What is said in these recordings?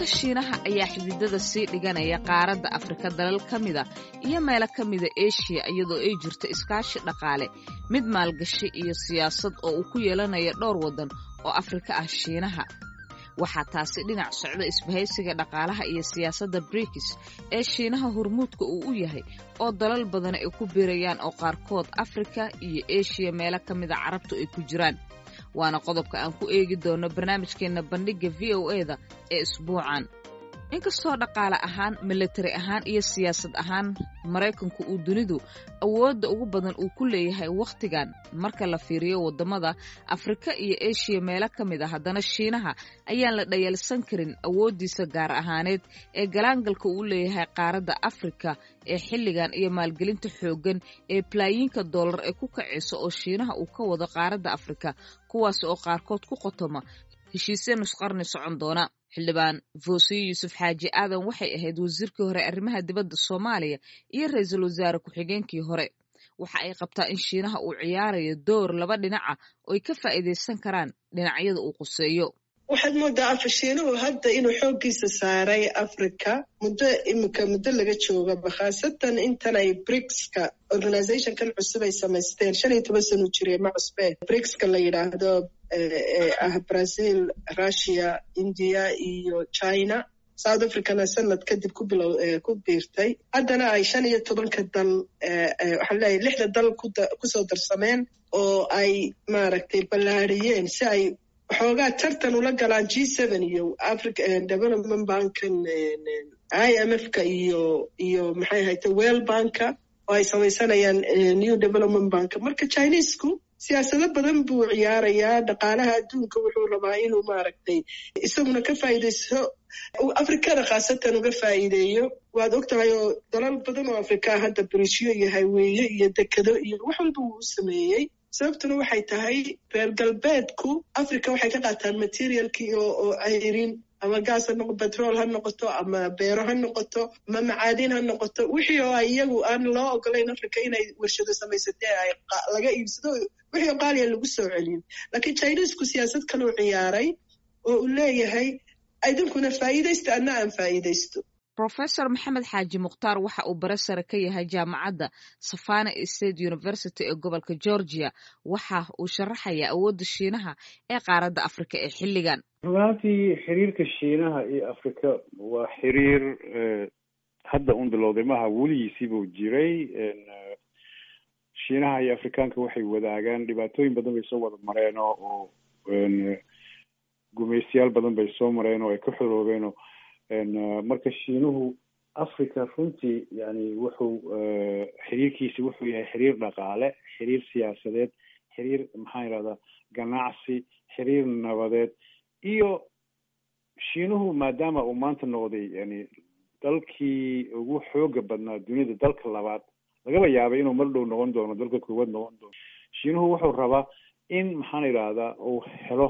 shiinaha ayaa xididada sii dhiganaya qaaradda afrika dalal ka mida iyo meelo ka mida eshiya iyadoo ay jirto iskaashi dhaqaale mid maalgashi iyo siyaasad oo uu ku yeelanayo dhowr waddan oo afrika ah shiinaha waxaa taasi dhinac socda isbahaysiga dhaqaalaha iyo siyaasadda brikis ee shiinaha hormuudka uu u yahay oo dalal badan ay ku biirayaan oo qaarkood afrika iyo eshiya meelo ka mida carabtu ay ku jiraan waana qodobka aan ku eegi doono barnaamijkeenna bandhigga v o e da ee isbuucan inkastoo dhaqaale ahaan militari ahaan iyo siyaasad ahaan maraykanku uu dunidu awoodda ugu badan uu ku leeyahay wakhtigan marka la fiiriyo waddamada afrika iyo eshiya meelo ka mid a haddana shiinaha ayaan la dhayalsan karin awooddiisa gaar ahaaneed ee galaangalka uu leeyahay qaaradda afrika ee xilligan iyo maalgelinta xooggan ee balaayiinka dollar ee ku kacaysa oo shiinaha uu ka wado qaaradda afrika kuwaas oo qaarkood ku qotoma heshiisya nusqarni socon doona xildhibaan foosiye yuusuf xaaji aadan waxay ahayd wasiirkii hore arrimaha dibadda soomaaliya iyo ra-iisul wasaare ku-xigeenkii hore waxa ay qabtaa in shiinaha uu ciyaarayo door laba dhinaca oo ay ka faa'iidaysan karaan dhinacyada uu quseeyo waxaad moodaa afashiinuhu hadda inuu xooggiisa saaray africa muddo iminka muddo laga joogaba khaasatan intan ay brigska organizationkan cusub ay samaysteen shan iyo toban sanu jiree ma cusbee brigska la yidhaahdo ee ah brazil russia india iyo china south africana sanad kadib ku bilow ku biirtay haddana ay shan iyo tobanka dal waxaan leeyahay lixda dal kusoo darsameen oo ay maaragtay ballaariyeen si ay waxoogaa tartan ula galaan g seven iyo africa development bankan i m f ka iyo iyo maxay ahayte well banka oo ay samaysanayaan new development banka marka chinesku siyaasado badan buu ciyaarayaa dhaqaalaha adduunka wuxuu rabaa inuu maaragtay isaguna ka faa'iidaysto afrikada khaasatan uga faa'iideeyo waad og tahay oo dalal badan oo afrikaa hadda brishiyo iyo hayweeye iyo dekado iyo wax walba wuu u sameeyey sababtuna waxay tahay reer galbeedku africa waxay ka qaataan materialkii oo ayrin ama gaas ha noqo betrol ha noqoto ama beero ha noqoto ama macaadin ha noqoto wixii oo iyagu aan loo ogolayn africa inay warshado samaysatee ay laga iibsado wixii oo qaaliya lagu soo celiyo laakiin chinesku siyaasad kaleu ciyaaray oo uu leeyahay idinkuna faa'iidaysta anna aan faa'iidaysto rofesor maxamed xaaji mukhtaar waxa uu bare sare ka yahay jaamacadda savana state university ee gobolka georgia waxa uu sharaxayaa awoodda shiinaha ee qaaradda afrika ee xilligan runaantii xiriirka shiinaha iyo afrika waa xiriir hadda un bilowday maha weligiisiibuu jiray shiinaha iyo afrikaanka waxay wadaagaan dhibaatooyin badan bay soo wada mareen oo gumaystayaal badan bay soo mareen oo ay ka xoroobeen marka shiinuhu africa runtii yani wuxuu xiriirkiisi wuxuu yahay xiriir dhaqaale xiriir siyaasadeed xiriir maxaan yidhahdaa ganacsi xiriir nabadeed iyo shiinuhu maadaama uu maanta noqday yani dalkii ugu xooga badnaa duniyada dalka labaad lagaba yaabay inuu mar dhow noqon doono dalka koowaad noqon doono shiinuhu wuxuu rabaa in maxaan yidhahdaa uu helo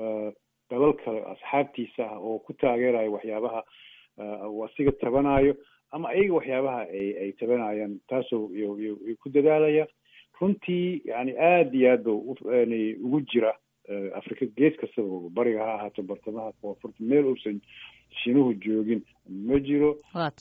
dalal kale asxaabtiisa ah oo ku taageerayo waxyaabaha uu asiga tabanayo ama ayaga waxyaabaha ay ay tabanayaan taasoo ku dadaalaya runtii yani aada iyo aad ba yani ugu jira afrika gees kastaba bariga ha ahaato bartamaha koonfurta meel uusan shiinuhu joogin ma jiro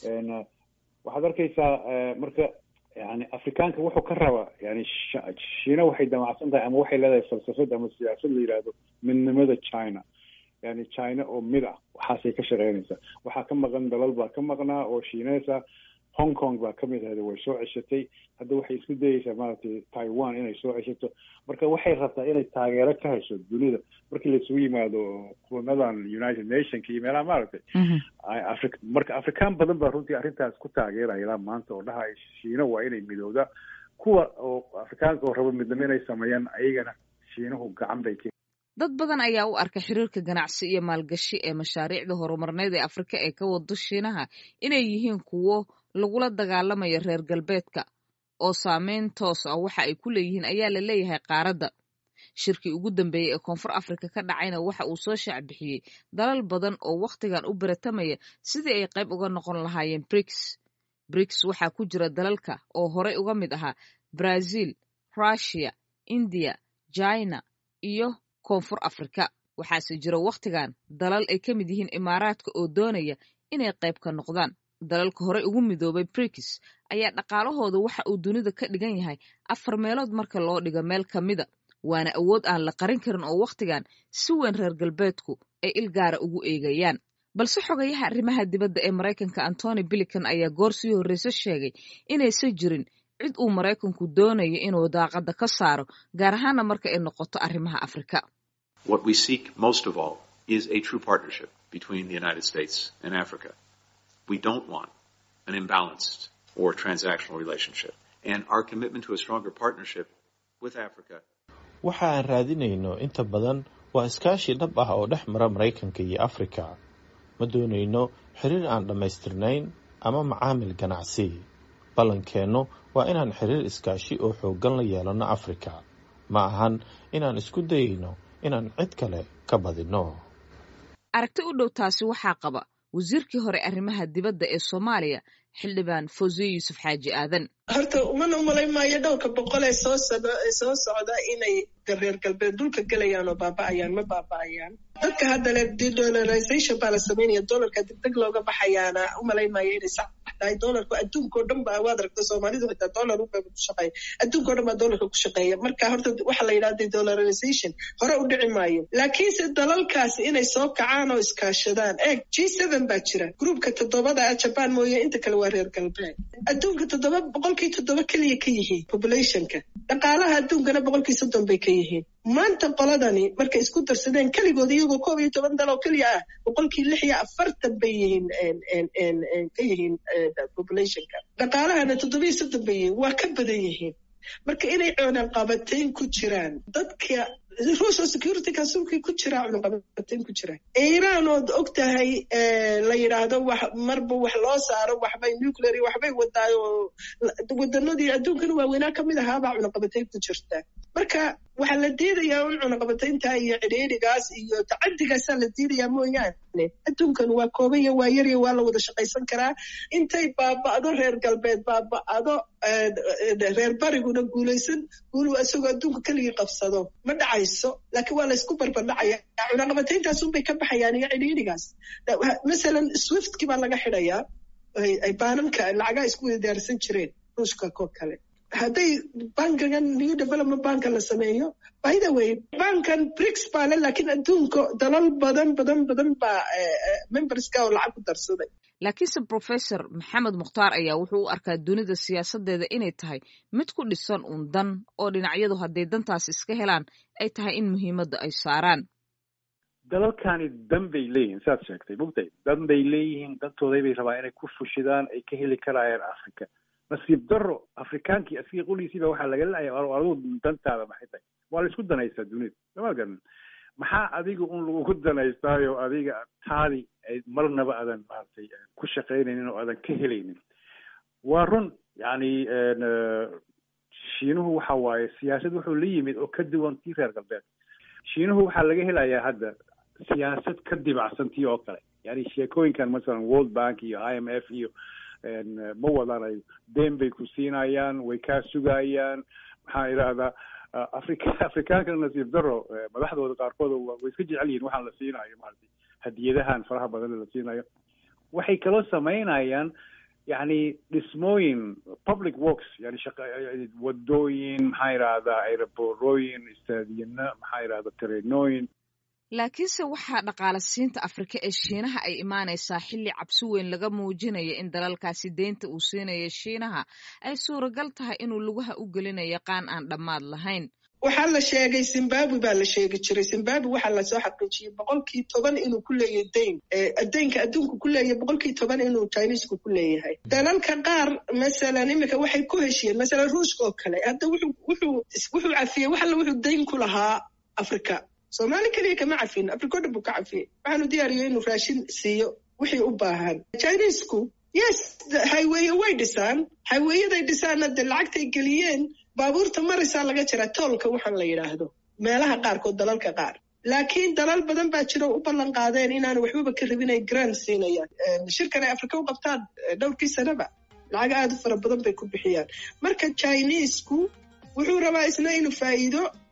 waxaad arkaysaa marka yani afrikaanka wuxuu ka rabaa yani shiina waxay damacsan tahay ama waxay leedahay falsafad ama siyaasad la yidhaahdo midnimada china yani china oo mid ah waxaasay ka shaqeynaysaa waxaa ka maqan dalal baa ka maqnaa oo shiineysa hong kong baa kamid ahayd way soo ceshatay hadda waxay isku dayeysaa maaragtay taiwan inay soo ceshato marka waxay rabtaa inay taageero ka hesho dunida markii laisugu yimaado kulamadan united nationka iyo meelaha maaragtay afri marka afrikaan badan baa runtii arrintaas ku taageeraya ilaa maanta oo dhahay shiina waa inay midowda kuwa oo afrikaanka oo rabo midnimo inay sameeyaan ayagana shiinuhu gacan bay ka dad badan ayaa u arka xiriirka ganacsi iyo maalgashi ee mashaariicda horumarneed ee afrika ee ka wado shiinaha inay yihiin kuwo lagula dagaalamayo reer galbeedka oo saameyn toos ah waxa ay ku leeyihiin ayaa la leeyahay qaaradda shirkii ugu dambeeyey ee koonfur afrika ka dhacayna waxa uu soo shaacbixiyey dalal badan oo wakhtigan u baratamaya sidii ay qayb uga noqon lahaayeen briks briks waxaa ku jira dalalka oo horey uga mid ahaa brazil russia india china iyo koonfur afrika waxaase jira wakhtigan dalal ay ka mid yihiin imaaraadka oo doonaya inay qayb ka noqdaan dalalka horey ugu midoobay brikis ayaa dhaqaalahooda waxa uu dunida ka dhigan yahay afar meelood marka loo dhigo meel ka mida waana awood aan la qarin karin oo wakhtigan si weyn reer galbeedku ay ilgaara ugu eegayaan balse xogayaha arrimaha dibadda ee maraykanka antony bilican ayaa goor sii horreyse sheegay inaysan jirin cid uu maraykanku doonayo inuu daaqadda ka saaro gaar ahaana marka ay noqoto arrimaha afrika What we seek most of all is a true partnership between the United States and Africa. We don't want an imbalanced or transactional relationship. And our commitment to a stronger partnership with Africa waxa aan raadinayno inta badan waa iskaashi dhab ah oo dhex mara maraykanka iyo afrika ma doonayno xiriir aan dhammaystirnayn ama macaamil ganacsi ballankeennu waa inaan xiriir iskaashi oo xooggan la yeelanno afrika ma ahan inaan isku dayayno inaan cid kale ka badinno aragti u dhow taasi waxaa qaba wasiirkii hore arrimaha dibadda ee soomaaliya xildhibaan fawziye yuusuf xaaji aadan horta umana umalay maayo dhowrka boqol ee soo socda ee soo socda inay reer galbeed dhulka gelayaan oo baaba'ayaan ma baaba'ayaan dadka hadda le dedolarization baa la samaynaya dolarka degdeg looga baxayaana umalay maayo inay sax tahay dolarku adduunkao dhan ba waad aragta soomaalidu xitaa dolar unbaa ku shaqeeya adduunkao dhan baa dolarka ku shaqeeya marka horta waxa la yidhahda dedolarization hore u dhici maayo laakiinse dalalkaasi inay soo kacaan oo iskaashadaan eeg g seven baa jira groupka toddobada ah jaban mooye inta kale waa reer galbeed adduunka toddoba boqolkii toddoba keliya ka yihiin populationka dhaqaalaha adduunkana boqolkii soddon bay ka yihiin maanta qoladani markay isku darsadeen keligood iyagoo koob iyo toban dal oo keliya ah boqolkii lix iyo afartan bay yihiin ka yihiin populationka dhaqaalahana toddobiyo soddon bay yihiin waa ka badan yihiin marka inay cunaqabatayn ku jiraan dadka ruushoo security councilkii ku jiraa cunaqabatayn ku jiraan iiraan ood og tahay la yidhaahdo wax marba wax loo saaro waxbay nuclear iyo waxbay wadaayo wadanadii adduunkana waaweynaa ka mid ahaabaa cunaqabatayn ku jirta marka waxaa la diidayaa un cunaqabataynta iyo cidhiidhigaas iyo tacaddigaasaa la diidayaa mooyaane adduunkan waa koobaya waa yarya waa la wada shaqaysan karaa intay baaba'do reer galbeed baaba'do reer bariguna guulaysan guulu isagoo adduunka keligii qabsado ma dhacayso laakiin waa laysku barbardhacaya cunaqabatayntaas unbay ka baxayaan iyo cidhiidhigaas masalan swiftki baa laga xidhayaa ay baananka lacagaha isku wadaarsan jireen ruushka koo kale hadday bankigan new development banka la sameeyo by the way bankan brix baa le laakiin adduunka dalal badan badan badan baa memberska oo lacag ku darsaday laakiinse professor maxamed mukhtaar ayaa wuxuu u arkaa dunida siyaasadeeda inay tahay mid ku dhisan uun dan oo dhinacyadu hadday dantaas iska helaan ay tahay in muhiimadda ay saaraan dalalkani dan bay leeyihiin saad sheegtay mugtay dan bay leeyihiin dantooday bay rabaa inay ku fushidaan ay ka heli karayaan africa nasiib daro afrikaankii asiga qoliisiiba waxaa laga leeyahay adigu dantaada maxay tahay waa la isku danaystaa dunida sama garan maxaa adiga un lagugu danaystaayo adiga taadi ay marnaba aadan maaragtay ku shaqaynaynin oo aadan ka helaynin waa run yani shiinuhu waxa waaye siyaasad wuxuu la yimid oo ka duwan tii reer galbeed shiinuhu waxaa laga helayaa hadda siyaasad ka dibacsan tii oo kale yani sheekooyinkan masalan world bank iyo i m f iyo ma wadanayo deen bay ku siinayaan way kaa sugayaan maxaa idhahdaa afrika afrikaankana nasiib daro madaxdooda qaarkood way iska jecel yihin waxaan la siinayo maaragtay hadiyadahan faraha badan la siinayo waxay kaloo samaynayaan yani dhismooyin public works yani shaqa wadooyin maxaa idhahdaa aeroborooyin istaadiyana maxaa idhahda tareenooyin laakiinse waxaa dhaqaala siinta afrika ee shiinaha ay imaanaysaa xilli cabsi weyn laga muujinayo in dalalkaasi deynta uu siinayo shiinaha ay suuragal tahay inuu lugaha u gelinayo qaan aan dhammaad lahayn waxaa la sheegay zimbabwe baa la sheegi jiray zimbabwe waxaa lasoo xaqiijiyey boqolkii toban inuu ku leeyahay deyn deynka adduunka ku leeyahay boqolkii toban inuu chinisku ku leeyahay dalalka qaar masalan imika waxay ku heshiyeen masalan ruushka oo kale hadda wuxuu wuxuu wuxuu cafiyey wax alla wuxuu deyn ku lahaa afrika soomaali keliya kama cafin afrika o dhan buu ka cafiyey waxaanu diyaariyo inuu raashin siiyo wixii u baahan chinisku yes highweye way dhisaan highweyaday dhisaanna de lacagtay geliyeen baabuurta maraysaa laga jaraa toolka waxaan la yidhaahdo meelaha qaarkood dalalka qaar laakiin dalal badan baa jiro u ballan qaadeen inaanu waxbaba ka rabin ay grand siinayaan shirkan ay afrika u qabtaan dhowrkii sanaba lacag aada u fara badan bay ku bixiyaan marka chinisku wuxuu rabaa isna inuu faa'iido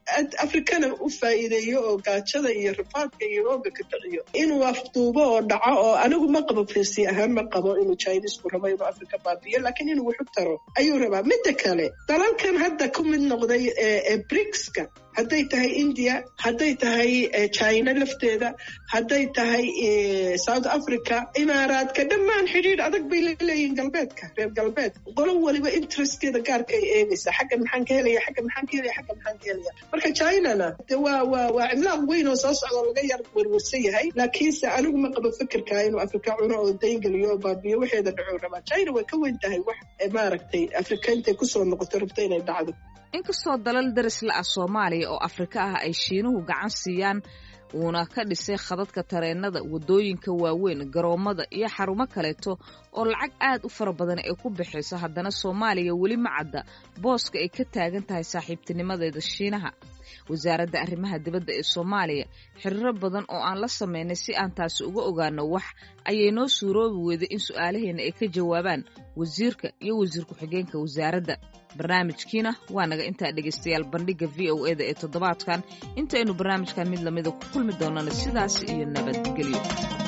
afrikana u faa'iideeyo oo gaajada iyo rafaadka iyo rooga ka kiciyo inuu afduubo oo dhaco oo anigu ma qabo firsi ahaan ma qabo inuu chinesku rabo inuu afrika baabiyo laakiin inuu wuxu taro ayuu rabaa midda kale dalalkan hadda ku mid noqday ee brigska hadday tahay india hadday tahay china lafteeda hadday tahay south africa imaaraadka dhammaan xidhiidh adag bay laleeyihiin galbeedka reer galbeedka qolo waliba interestkeeda gaarka ay eegaysaa xaggan maxaan ka helaya xaggan maxaan ka helaya xaggan maxaan ka helaya marka chinana de waa waa waa cimlaaq weyn oo soo socda laga yar werwersan yahay laakiinse anigu ma qabo fikirka inuu afrika cuno oo dayngeliyo oo baabiyo waxeeda dhacuu rabaa china way ka weyn tahay wax maaragtay afrika intay kusoo noqoto rabto inay dhacdo inkastoo dalal daris la ah soomaaliya oo afrika ah ay shiinuhu gacan siiyaan uuna ka dhisay khadadka tareennada waddooyinka waaweyn garoommada iyo xarumo kaleeto oo lacag aad u fara badan ay ku bixayso haddana soomaaliya weli ma cadda booska ay ka taagan tahay saaxiibtinimadeeda shiinaha wasaaradda arrimaha dibadda ee soomaaliya xiriiro badan oo aan la samaynay si aan taasi uga ogaano wax ayay noo suuroobi weyday in su'aalaheenna ay ka jawaabaan wasiirka iyo wasiir ku-xigeenka wasaaradda barnaamijkiina waa naga intaa dhegaystayaal bandhigga v o eda ee toddobaadkan intaynu barnaamijkan mid lamida ku kulmi doonana sidaas iyo nabadgelyo